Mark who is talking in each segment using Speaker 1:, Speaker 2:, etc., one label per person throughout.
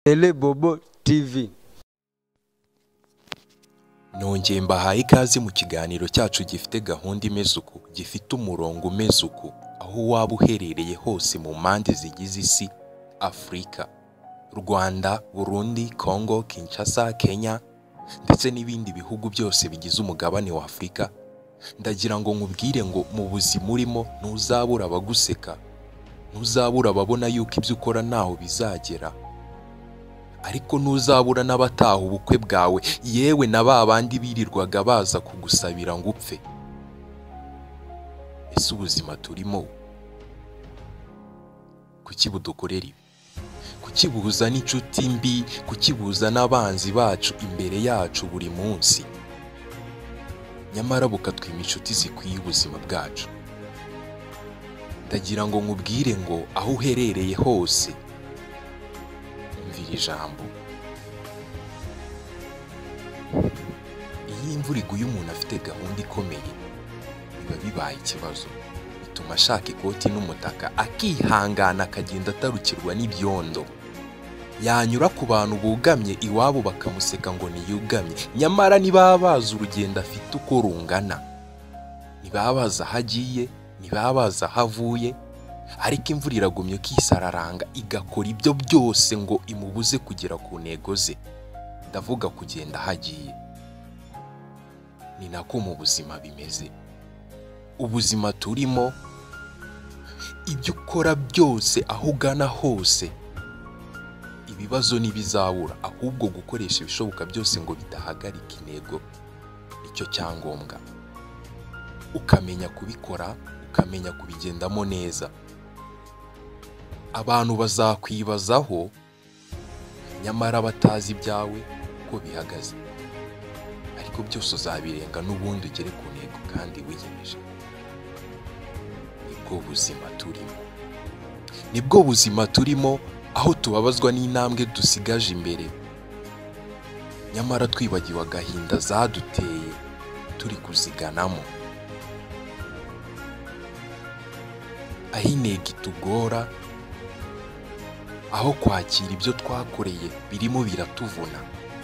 Speaker 1: Bile Bobo TV.
Speaker 2: nongeye mbahaye ikaze mu kiganiro cyacu gifite gahunda imeze uku gifite umurongo umeze uku aho waba uherereye hose mu mpande zigize isi afurika rwanda burundi congo kinshasa kenya ndetse n'ibindi bihugu byose bigize umugabane wa afurika ndagira ngo nkubwire ngo mu buzima urimo ntuzabura abaguseka ntuzabura ababona yuko ibyo ukora ntaho bizagera ariko ntuzabura n'abataha ubukwe bwawe yewe na ba bandi birirwaga baza kugusabira ngo upfe ese ubuzima turimo kuki budukorera ibi kuki buza n'inshuti mbi kuki buza n'abanzi bacu imbere yacu buri munsi nyamara bukatwima inshuti zikwiye ubuzima bwacu ndagira ngo nkubwire ngo aho uherereye hose mvira ijambo iyo imvura iguye umuntu afite gahunda ikomeye biba bibaye ikibazo bituma ashaka ikoti n'umutaka akihangana akagenda atarukirwa n'ibyondo yanyura ku bantu bugamye iwabo bakamuseka ngo niyugamye nyamara ntibaba bazi urugendo afite uko rungana ntibaba bazi aho agiye ntibaba bazi aho avuye ariko imvura iragumye ikisararanga igakora ibyo byose ngo imubuze kugera ku ntego ze ndavuga kugenda aho agiye ni nako mu buzima bimeze ubuzima turimo ibyo ukora byose aho ugana hose ibibazo ntibizabura ahubwo gukoresha ibishoboka byose ngo bidahagarika intego nicyo cyangombwa ukamenya kubikora ukamenya kubigendamo neza abantu bazakwibazaho nyamara batazi ibyawe uko bihagaze ariko byose uzabirenga n'ubundi ugere ku ntego kandi wiyemeje nibwo buzima turimo nibwo buzima turimo aho tubabazwa n'intambwe dusigaje imbere nyamara twibagiwe agahinda zaduteye turi kuziganamo aho intego itugora aho kwakira ibyo twakoreye birimo biratuvuna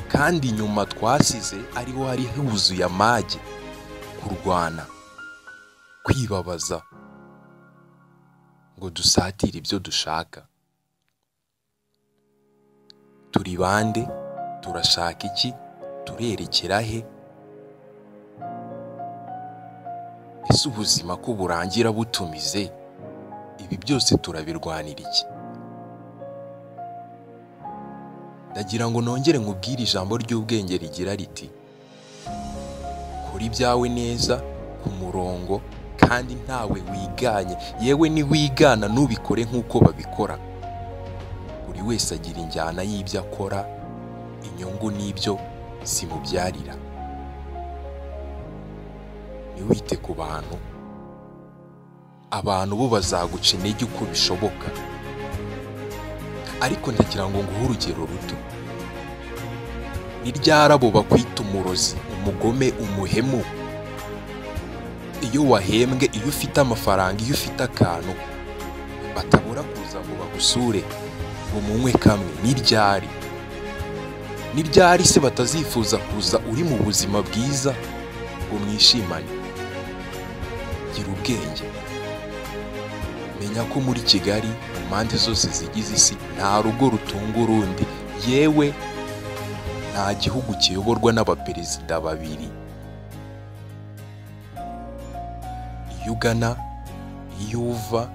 Speaker 2: kandi nyuma twasize ariho hari huzuye amage kurwana kwibabaza ngo dusatire ibyo dushaka turi bande turashaka iki turerekera he ese ubuzima ko burangira butumize ibi byose turabirwanira iki ndagira ngo nongere nkubwire ijambo ry'ubwenge rigira riti kora ibyawe neza ku murongo kandi ntawe wiganye yewe niwigana ntubikore nk'uko babikora buri wese agira injyana y'ibyo akora inyungu n'ibyo zimubyarira ntiwite ku bantu abantu bo bazaguca intege uko bishoboka ariko ndagira ngo nguhe urugero ruto ni ryarabo bakwita umurozi umugome umuhemu iyo wahembwe iyo ufite amafaranga iyo ufite akantu batabura kuza ngo bagusure ngo munywe kamwe ni ryari ni ryari se batazifuza kuza uri mu buzima bwiza ngo mwishimane gira ubwenge menya ko muri kigali mu mpande zose zigize isi nta rugo rutunga urundi yewe nta gihugu kiyoborwa n'abaperezida babiri iyo ugana iyo uva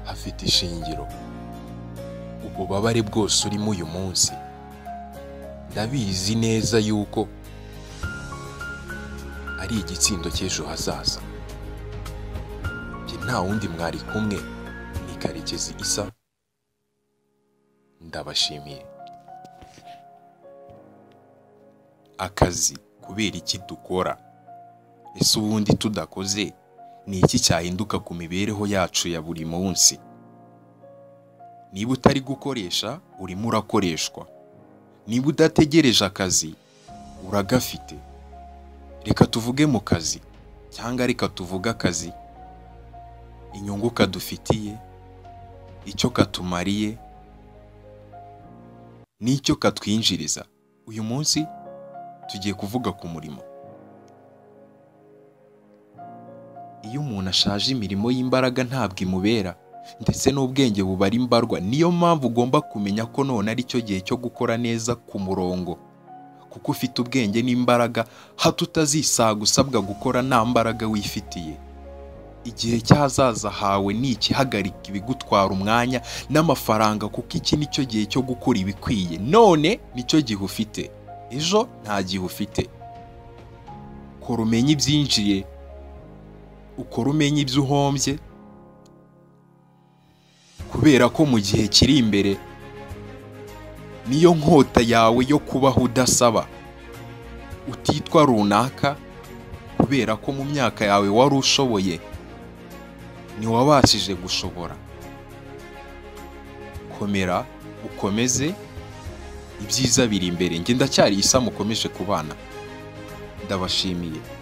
Speaker 2: hafite ishingiro ububabare bwose urimo uyu munsi ndabizi neza yuko ari igitsindo cy'ejo hazaza njye nta wundi mwari kumwe ni karekezi isa ndabashimiye akazi kubera iki dukora ese ubundi tudakoze ni iki cyahinduka ku mibereho yacu ya buri munsi niba utari gukoresha urimo urakoreshwa niba udategereje akazi uragafite reka tuvuge mu kazi cyangwa reka tuvuge akazi inyungu kadufitiye icyo katumariye nicyo katwinjiriza uyu munsi tugiye kuvuga ku murimo iyo umuntu ashaje imirimo y'imbaraga ntabwo imubera ndetse n'ubwenge bubara imbarwa niyo mpamvu ugomba kumenya ko none ari cyo gihe cyo gukora neza ku murongo kuko ufite ubwenge n'imbaraga hato utazisaga usabwa gukora nta mbaraga wifitiye igihe cy'ahazaza hawe ni ikihagarika ibigutwara umwanya n'amafaranga kuko iki ni cyo gihe cyo gukora ibikwiye none nicyo gihe ufite ejo nta gihe ufite kora umenye ibyinjiye ukora umenye ibyo uhombye kubera ko mu gihe kiri imbere niyo nkota yawe yo kubaho udasaba utitwa runaka kubera ko mu myaka yawe wari ushoboye ntiwabashije gushobora komera ukomeze ibyiza biri imbere njye ndacyari isa mukomeje kubana ndabashimiye